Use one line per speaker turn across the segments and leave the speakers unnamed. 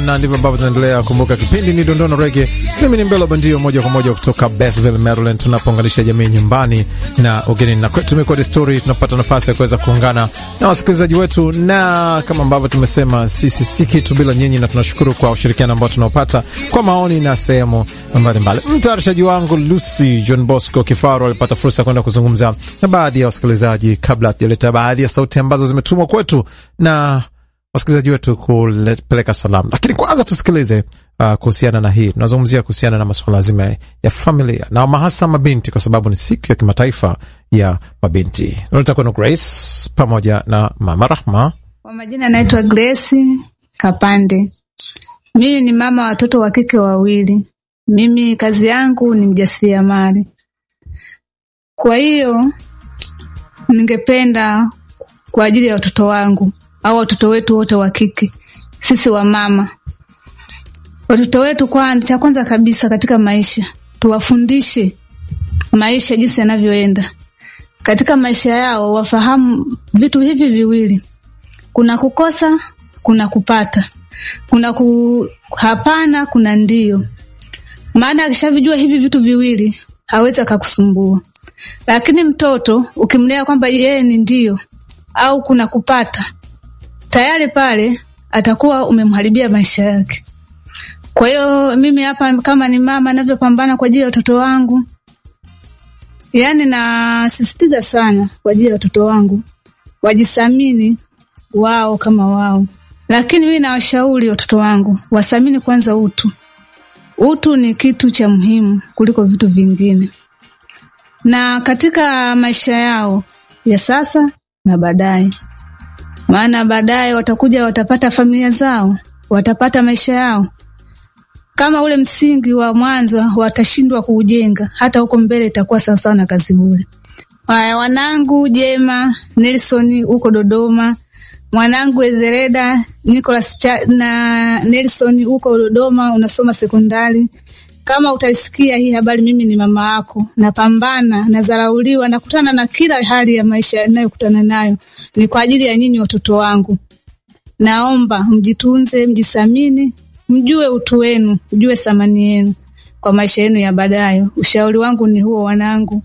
na ndivyo ambavyo tunaendelea. Kumbuka kipindi ni Dondona Rege. Mimi ni Mbelo Bandio, moja kwa moja kutoka Basville, Maryland, tunapounganisha jamii nyumbani na ugenini, na kwetu tumekuwa desturi, tunapata nafasi ya kuweza kuungana na wasikilizaji wetu, na kama ambavyo tumesema, sisi si kitu bila nyinyi, na tunashukuru kwa ushirikiano ambao tunaopata kwa maoni na sehemu mbalimbali. Mtayarishaji wangu Lucy John Bosco Kifaru alipata fursa ya kwenda kuzungumza na baadhi ya wasikilizaji kabla hatujaleta baadhi ya sauti ambazo zimetumwa kwetu na wasikilizaji wetu kupeleka salamu, lakini kwanza tusikilize uh, kuhusiana na hii. Tunazungumzia kuhusiana na masuala zima ya familia na mahasa mabinti, kwa sababu ni siku ya kimataifa ya mabinti. Natakuwa na Grace pamoja na mama Rahma.
Kwa majina anaitwa Grace Kapande. Mimi ni mama watoto wa kike wawili. Mimi kazi yangu ni mjasiriamali, kwa hiyo ningependa kwa ajili ya watoto wangu au watoto wetu wote wa kike, sisi wa mama, watoto wetu kwanza, cha kwanza kabisa katika maisha tuwafundishe maisha jinsi yanavyoenda. Katika maisha yao wafahamu vitu hivi viwili, kuna kukosa, kuna kupata, kuna ku hapana, kuna ndio. Maana akishavijua hivi vitu viwili hawezi akakusumbua. Lakini mtoto ukimlea kwamba yeye ni ndio au kuna kupata tayari pale atakuwa umemharibia maisha yake. Kwa hiyo mimi hapa kama ni mama navyopambana kwa ajili ya watoto wangu, yaani nasisitiza sana kwa ajili ya watoto wangu wajisamini wao kama wao, lakini mimi nawashauri watoto wangu wasamini kwanza utu. Utu ni kitu cha muhimu kuliko vitu vingine, na katika maisha yao ya sasa na baadaye maana baadaye watakuja watapata familia zao, watapata maisha yao. Kama ule msingi wa mwanzo watashindwa kuujenga, hata huko mbele itakuwa sawasawa na kazi bure. Haya, wanangu Jema Nelson huko Dodoma, mwanangu Ezereda Nicholas na Nelson huko Dodoma, unasoma sekondari. Kama utaisikia hii habari, mimi ni mama yako, napambana, nazarauliwa, nakutana na kila hali ya maisha inayokutana nayo, ni kwa ajili ya nyinyi watoto wangu. Naomba mjitunze, mjisamini, mjue utu wenu, mjue thamani yenu kwa maisha yenu ya baadaye. Ushauri wangu ni huo, wanangu.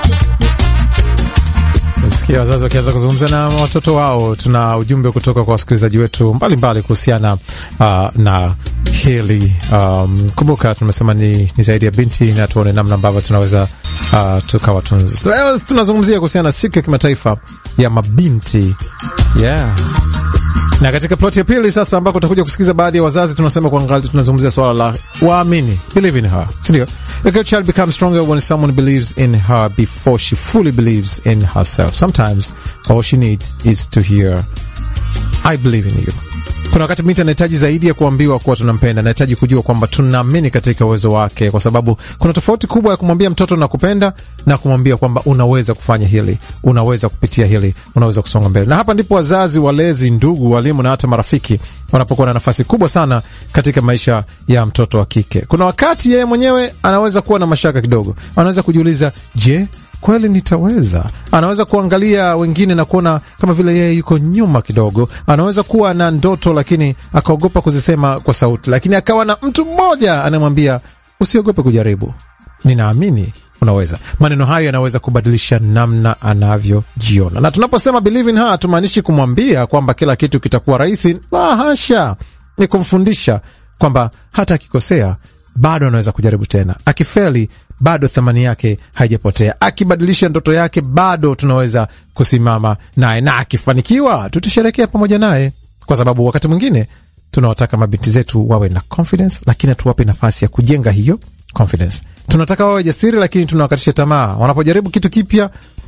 Sikia wazazi wakianza kuzungumza na watoto wao. Tuna ujumbe kutoka kwa wasikilizaji wetu mbalimbali kuhusiana uh, na hili um, kumbuka tumesema ni, ni zaidi ya binti na tuone namna ambavyo tunaweza uh, tukawatunza. Leo tunazungumzia kuhusiana na siku ya kimataifa ya mabinti yeah. Na katika ploti ya pili sasa, ambako utakuja kusikiliza baadhi ya wazazi tunasema kuangalia, tunazungumzia swala la waamini, believe in her, sindio? A girl child becomes stronger when someone believes in her before she fully believes in herself. Sometimes all she needs is to hear I believe in you. Kuna wakati binti anahitaji zaidi ya kuambiwa kuwa tunampenda, anahitaji kujua kwamba tunaamini katika uwezo wake, kwa sababu kuna tofauti kubwa ya kumwambia mtoto nakupenda na kumwambia kwamba unaweza kufanya hili, unaweza kupitia hili, unaweza kusonga mbele. Na hapa ndipo wazazi, walezi, ndugu, walimu na hata marafiki wanapokuwa na nafasi kubwa sana katika maisha ya mtoto wa kike. Kuna wakati yeye mwenyewe anaweza kuwa na mashaka kidogo, anaweza kujiuliza, je, kweli nitaweza? Anaweza kuangalia wengine na kuona kama vile yeye yuko nyuma kidogo. Anaweza kuwa na ndoto lakini akaogopa kuzisema kwa sauti, lakini akawa na mtu mmoja anayemwambia usiogope kujaribu, ninaamini unaweza. Maneno hayo yanaweza kubadilisha namna anavyojiona. Na tunaposema believe in her, hatumaanishi kumwambia kwamba kila kitu kitakuwa rahisi. La hasha, ni kumfundisha kwamba hata akikosea bado anaweza kujaribu tena, akifeli bado thamani yake haijapotea, akibadilisha ndoto yake bado tunaweza kusimama naye, na akifanikiwa tutasherekea pamoja naye, kwa sababu wakati mwingine tunawataka mabinti zetu wawe na confidence, lakini hatuwape nafasi ya kujenga hiyo confidence. Tunataka wawe jasiri, lakini tunawakatisha tamaa wanapojaribu kitu kipya.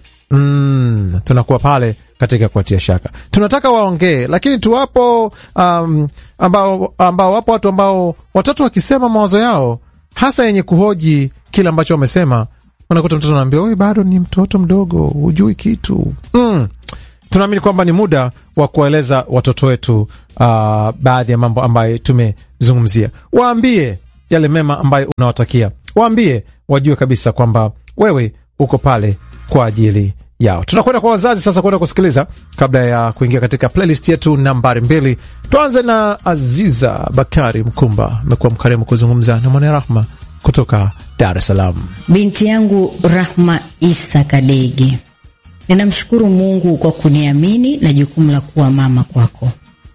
Mm, tunakuwa pale katika kuatia shaka. Tunataka waongee, lakini tuwapo um, ambao, ambao wapo watu ambao watatu wakisema mawazo yao hasa yenye kuhoji kile ambacho wamesema, unakuta mtoto anaambia wewe bado ni mtoto mdogo, hujui kitu mm. Tunaamini kwamba ni muda wa kuwaeleza watoto wetu uh, baadhi ya mambo ambayo tumezungumzia. Waambie yale mema ambayo unawatakia, waambie wajue kabisa kwamba wewe uko pale kwa ajili yao. Tunakwenda kwa wazazi sasa kwenda kusikiliza, kabla ya kuingia katika playlist yetu nambari mbili. Tuanze na Aziza Bakari Mkumba, amekuwa mkarimu kuzungumza na Mwana Rahma kutoka Dar es Salaam.
Binti yangu Rahma Isa Kadege, ninamshukuru Mungu kwa kuniamini na jukumu la kuwa mama kwako.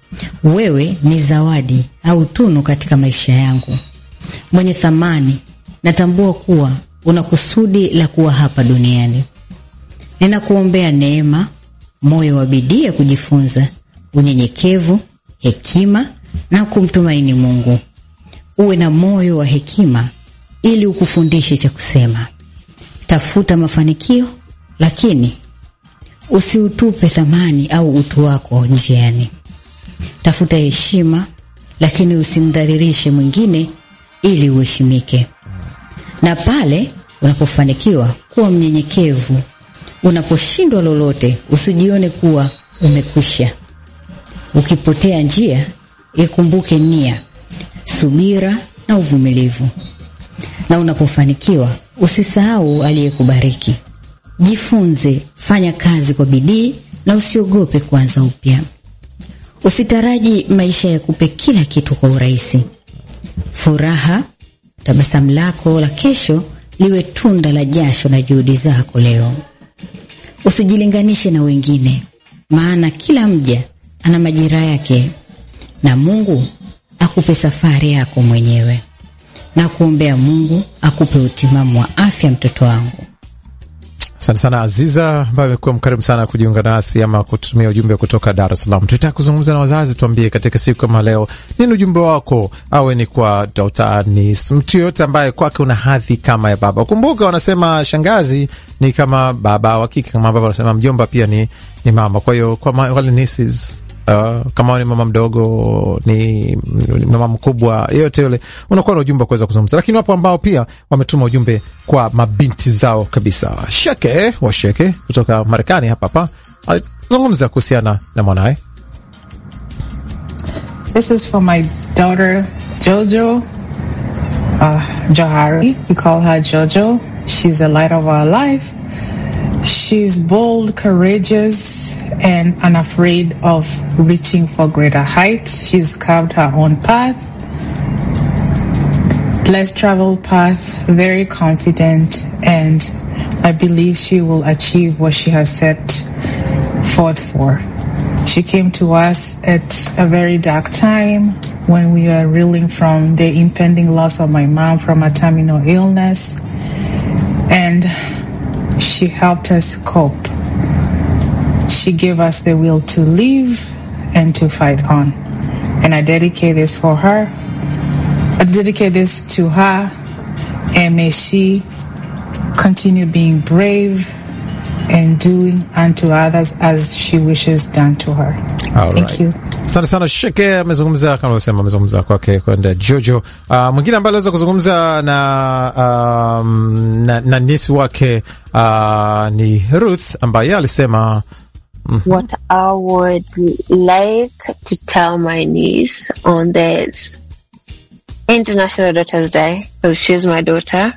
Wewe ni zawadi au tunu katika maisha yangu, mwenye thamani. Natambua kuwa una kusudi la kuwa hapa duniani. Ninakuombea neema, moyo wa bidii ya kujifunza, unyenyekevu, hekima na kumtumaini Mungu. Uwe na moyo wa hekima ili ukufundishe cha kusema. Tafuta mafanikio, lakini usiutupe thamani au utu wako njiani. Tafuta heshima, lakini usimdhalilishe mwingine ili uheshimike. Na pale unapofanikiwa, kuwa mnyenyekevu. Unaposhindwa lolote, usijione kuwa umekwisha. Ukipotea njia, ikumbuke nia, subira na uvumilivu. Na unapofanikiwa, usisahau aliyekubariki. Jifunze, fanya kazi kwa bidii na usiogope kuanza upya. Usitaraji maisha ya kupe kila kitu kwa urahisi. Furaha, tabasamu lako la kesho liwe tunda la jasho na juhudi zako leo. Usijilinganishe na wengine, maana kila mja ana majira yake, na Mungu akupe safari yako mwenyewe. Na kuombea Mungu akupe utimamu wa afya, mtoto wangu.
Asante sana Aziza, ambayo amekuwa mkarimu sana kujiunga nasi ama kutumia ujumbe kutoka Dar es Salaam. Tutaka kuzungumza na wazazi, tuambie katika siku kama leo, nini ujumbe wako, awe ni kwa Dr. Anis, mtu yoyote ambaye kwake una hadhi kama ya baba. Kumbuka wanasema shangazi ni kama baba wa kike, kama ambavyo wanasema mjomba pia ni, ni mama. Kwa hiyo kwa wale nieces Uh, kama ni mama mdogo ni mama mkubwa, yeyote yule, unakuwa na ujumbe wa kuweza kuzungumza. Lakini wapo ambao pia wametuma ujumbe kwa mabinti zao kabisa. Sheke wa Sheke kutoka Marekani hapa hapa alizungumza kuhusiana na mwanaye.
This is for my daughter Jojo uh, Johari. We call her Jojo. She's the light of our life. She's bold, courageous, and unafraid of reaching for greater heights. She's carved her own path, less traveled path, very confident, and I believe she will achieve what she has set forth for. She came to us at a very dark time when we were reeling from the impending loss of my mom from a terminal illness, and she helped us cope. She gave us the will to live and to fight on. And I dedicate this for her. I dedicate this to her. And may she continue being brave and doing unto others as she wishes done to her.
All
Thank
right.
you.
Asante sana Sheke, amezungumza kama ulivyosema, amezungumza kwake kwenda Jojo. Uh, mwingine ambaye aliweza kuzungumza na, um, na, na nisi wake uh, ni Ruth ambaye alisema
what I would like to tell my niece on this International Daughters Day, because she's my daughter,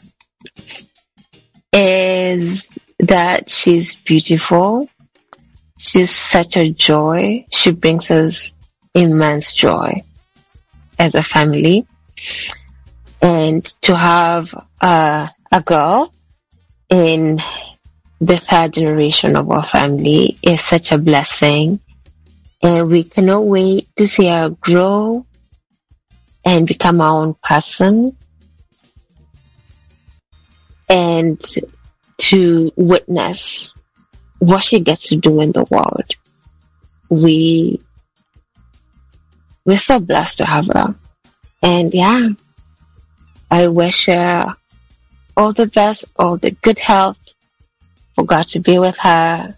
is that she's beautiful. She's such a joy. She brings us immense joy as a family. And to have uh, a girl in the third generation of our family is such a blessing. And we cannot wait to see her grow and become our own person and to witness what she gets to do in the world. We, we're so blessed to have her. And yeah, I wish her all the best, all the good health, for God to be with her.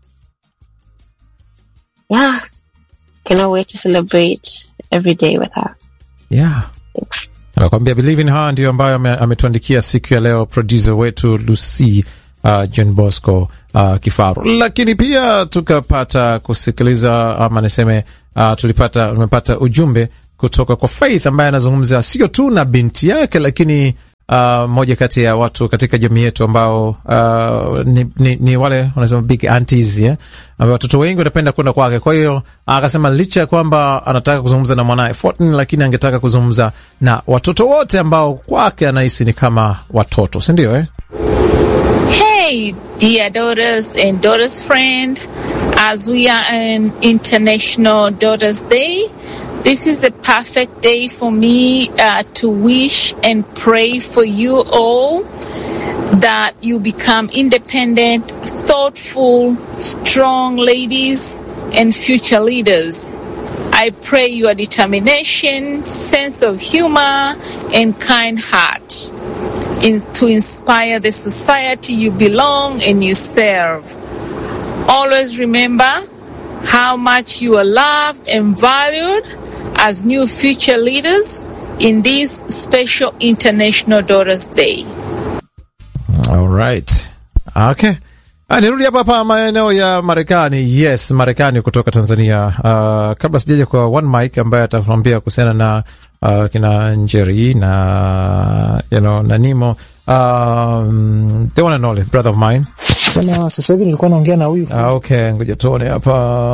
Yeah. Cannot wait to celebrate every day with her.
yeah.
Thanks.
anakwambia believe in her ndio ambayo ame- ametuandikia siku ya leo producer wetu Lucy uh, John Bosco uh, Kifaru, lakini pia tukapata kusikiliza ama niseme uh, tulipata tumepata ujumbe kutoka kwa Faith ambaye anazungumza sio tu na binti yake, lakini uh, moja kati ya watu katika jamii yetu ambao uh, ni, ni, ni wale wanasema big aunties yeah? ambao watoto wengi wanapenda kwenda kwake. Kwa hiyo akasema licha ya kwamba anataka kuzungumza na mwanaye Fortin, lakini angetaka kuzungumza na watoto wote ambao kwake anahisi ni kama watoto, si ndio eh?
Hey, dear daughters and daughters friend, as we are on International Daughters Day, this is a perfect day for me uh, to wish and pray for you all that you become independent, thoughtful, strong ladies and future leaders. I pray your determination, sense of humor, and kind heart in, to inspire the society you belong and you serve. Always remember how much you are loved and valued as new future leaders in this special International Daughters Day.
Alright. Okay. Ah, nirudi hapa hapa maeneo ya Marekani. Yes, Marekani kutoka Tanzania. Uh, kabla sijaja kwa One Mike ambaye atatuambia kuhusiana na uh, kina Njeri na you know, na Nimo um, the one and only brother of mine.
Sema sasa hivi nilikuwa naongea na huyu
Ah, okay, ngoja tuone hapa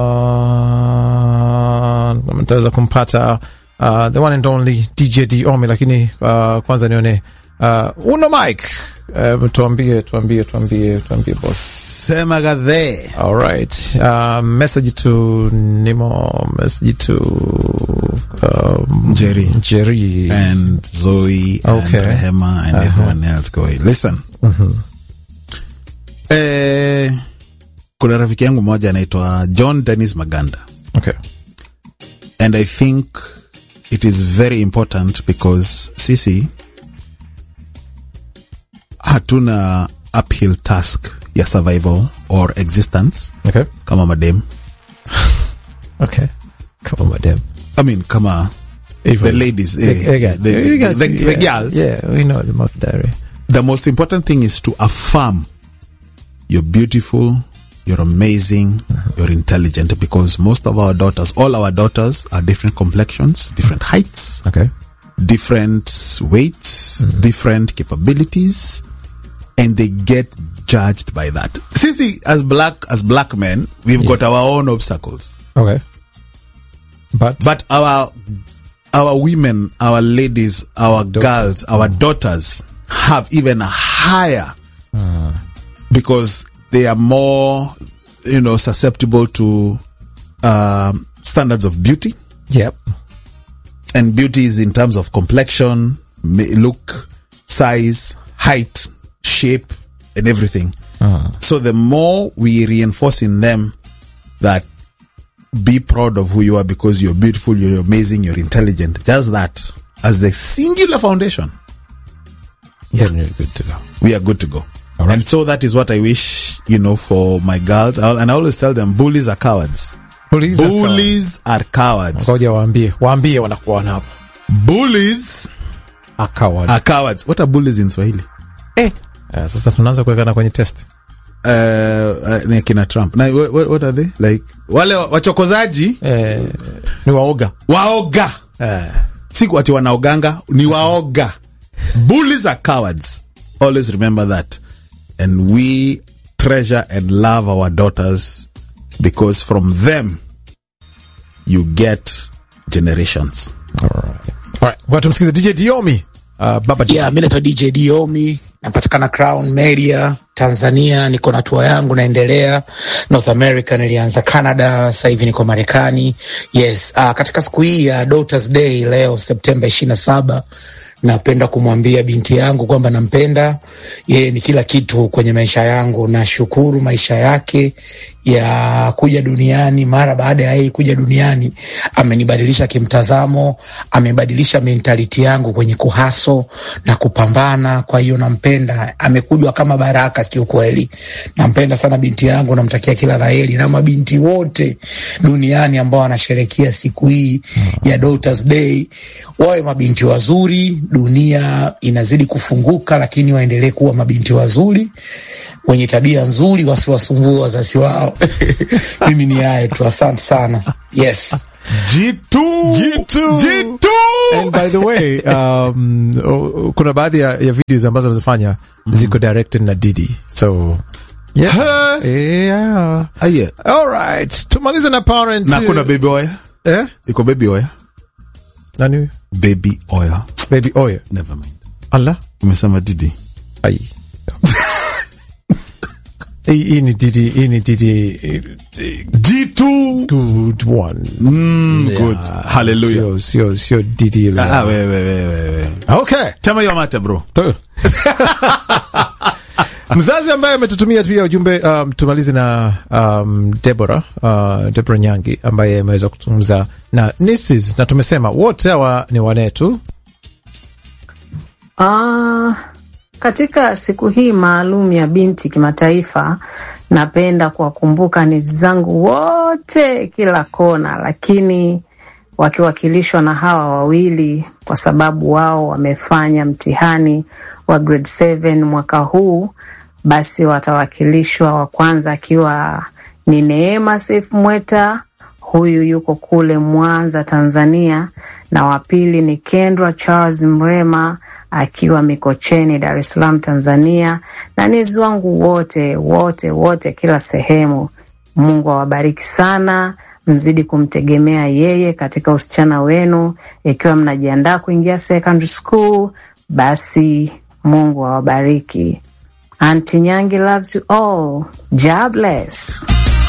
mtaweza kumpata uh, the one and only DJ Diomi, lakini uh, kwanza nione uh, uno Mike uh, tuambie tuambie tuambie tuambie boss.
Sema gadhe.
All right. Uh, message to Nimo, message to um,
Jerry.
Jerry.
and Zoe
Okay.
and Rehema and everyone else going. Listen. Eh, kuna rafiki yangu mmoja anaitwa John Dennis Maganda
Okay.
and I think it is very important because sisi hatuna uphill task ya survival or existence
Okay.
kama madem
Okay. Come on, madam.
I mean kama
Even-
the ladies eh,
I got
the,
you. You got
the,
you.
the
yeah.
girls
Yeah, we know the mouth diary.
the most important thing is to affirm you're beautiful, you're amazing, you're intelligent because most of our daughters, all our daughters are different complexions, different heights,
Okay.
different weights, different capabilities, and they get judged by that. Sisi, as black, as black men, we've got our own obstacles,
Okay. But,
but our, our women, our ladies, our girls, our daughters have even a higher because they are more, you know, susceptible to um, standards of beauty.
yep.
And beauty is in terms of complexion, ma- look, size, height, shape, and everything. So the more we reinforce in them that be proud of who you are because you're beautiful, you're amazing, you're intelligent, just that as the singular foundation,
Then you're good to go.
we are good to go. And so that is what I wish, you know, for my girls. I'll, and I always tell them, bullies are cowards.
Bullies are
Bullies are cowards.
Ngoja waambie, waambie wanakuwa hapa.
Bullies
Akawa.
are cowards. What are bullies in Swahili?
Eh. Sasa tunaanza kuwekana kwenye test.
Uh, uh, ni kina Trump. Na, what, what are they? Like, wale wa- wachokozaji,
Eh, ni waoga.
waoga.
Eh.
Si ati wanaoganga, ni waoga. Bullies are cowards. Always remember that. And we treasure and love our daughters because from them you get generations.
Alright. Ngoja tumsikize DJ Diomi. Uh, Baba Diomi.
Yeah, mi naitwa DJ Diomi, napatikana Crown Media Tanzania. Niko na tour yangu naendelea North America, nilianza Canada, sasa hivi niko Marekani. Yes, uh, katika siku hii ya Daughters Day leo Septemba ishirini na saba napenda kumwambia binti yangu kwamba nampenda yeye, ni kila kitu kwenye maisha yangu. Nashukuru maisha yake ya kuja duniani. Mara baada ya yeye kuja duniani, amenibadilisha kimtazamo, amebadilisha mentality yangu kwenye kuhaso na kupambana. Kwa hiyo nampenda, amekujwa kama baraka kiukweli. Nampenda sana binti yangu, namtakia kila laheri, na mabinti wote duniani ambao wanasherekea siku hii ya Daughters Day wawe mabinti wazuri. Dunia inazidi kufunguka, lakini waendelee kuwa mabinti wazuri wenye tabia nzuri, wasiwasumbue wazazi wao. Mimi ni hayo tu, asante sana. Yes.
G2
G2.
G2
And by the way, um, oh, kuna baadhi ya, ya videos ambazo anazifanya ziko directed na Didi. So yeah.
Ha.
Yeah.
Ah, yeah.
All right. Tumalize na parent.
na kuna baby oya
eh?
iko baby oya
Nani?
baby oya
Baby Oya.
never mind
Allah.
umesema didi
Ai. Hii hii ni Didi, hii ni Didi eh,
G2
good one.
mm, good hallelujah
Sio sio sio Didi. ile.
ah, we, we, we, we, we.
Okay.
tema hiyo mate bro
Tu. mzazi ambaye ametutumia pia ujumbe um, tumalize na um, Debora uh, Debora Nyangi ambaye ameweza kuzungumza na nieces na tumesema wote hawa ni wanetu
Ah, katika siku hii maalum ya binti kimataifa, napenda kuwakumbuka ni zangu wote kila kona, lakini wakiwakilishwa na hawa wawili, kwa sababu wao wamefanya mtihani wa grade 7 mwaka huu, basi watawakilishwa wa kwanza akiwa ni Neema Seif Mweta, huyu yuko kule Mwanza, Tanzania, na wa pili ni Kendra Charles Mrema akiwa Mikocheni, Dar es Salaam, Tanzania, na nezi wangu wote wote wote kila sehemu. Mungu awabariki sana, mzidi kumtegemea yeye katika usichana wenu, ikiwa mnajiandaa kuingia secondary school, basi Mungu awabariki. Auntie Nyangi loves you all. God bless.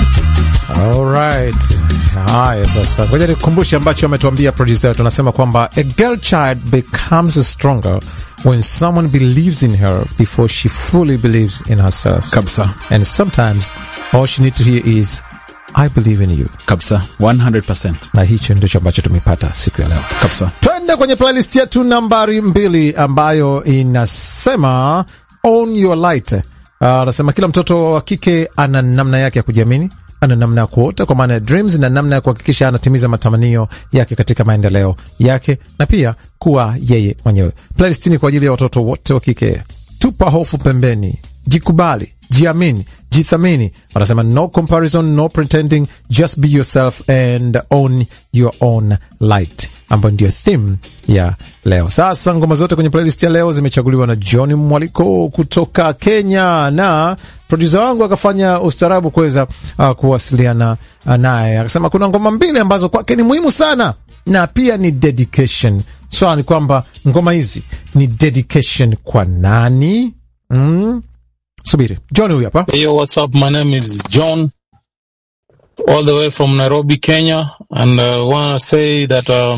Alright. Haya sasa, ngoja nikukumbushe ambacho ametuambia producer wetu. Anasema kwamba a girl child becomes stronger when someone believes in her before she fully believes in herself.
kabisa
And sometimes all she needs to hear is I believe in you.
kabisa 100%
Na hicho ndicho ambacho tumepata siku ya leo.
kabisa
Twende kwenye playlist yetu nambari mbili ambayo inasema own your light. Uh, anasema kila mtoto wa kike ana namna yake ya kujiamini, ana namna ya kuota kwa maana ya dreams, na namna ya kuhakikisha anatimiza matamanio yake katika maendeleo yake na pia kuwa yeye mwenyewe. Playlist ni kwa ajili ya watoto wote wa kike. Tupa hofu pembeni, jikubali, jiamini, jithamini. Wanasema no comparison, no pretending, just be yourself and own your own light, ambayo ndio theme ya leo. Sasa ngoma zote kwenye playlist ya leo zimechaguliwa na John Mwaliko kutoka Kenya, na produsa wangu akafanya ustaarabu kuweza uh, kuwasiliana uh, naye. Akasema kuna ngoma mbili ambazo kwake ni muhimu sana na pia ni dedication. Swala ni kwamba ngoma hizi ni dedication kwa nani? Mm. Subiri, John huyu hapa.
Hey, yo, what's up? My name is John, all the way from Nairobi, Kenya, and I uh, want to say that uh,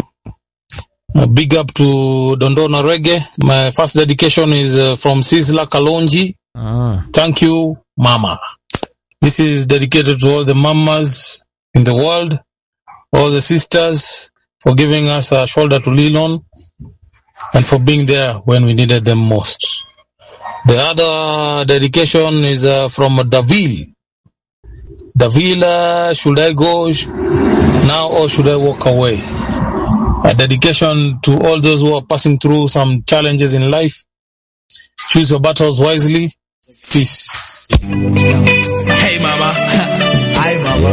a big up to Dondona Reggae. My first dedication is uh, from Sizzla Kalonji.
Ah.
Thank you, Mama. This is dedicated to all the mamas in the world, all the sisters for giving us a shoulder to lean on, and for being there when we needed them most. The other dedication is uh, from Davil. Davil, uh, should I go sh- now or should I walk away? A dedication to all those who are passing through some challenges in life. Choose your battles wisely. Peace.
Hey mama. Hi mama.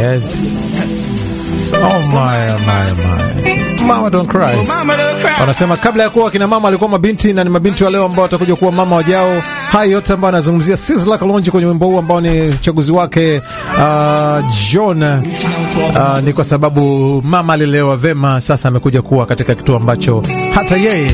Yes. Oh my, my, my. Mama don't cry.
Mama don't cry.
Wanasema kabla ya kuwa kina mama alikuwa mabinti na ni mabinti wa leo ambao watakuja kuwa mama wajao. Haya yote ambayo anazungumzia Sizzla Kalonji kwenye wimbo huu ambao ni uchaguzi wake uh, John uh, ni kwa sababu mama alilelewa vema, sasa amekuja kuwa katika kituo ambacho hata yeye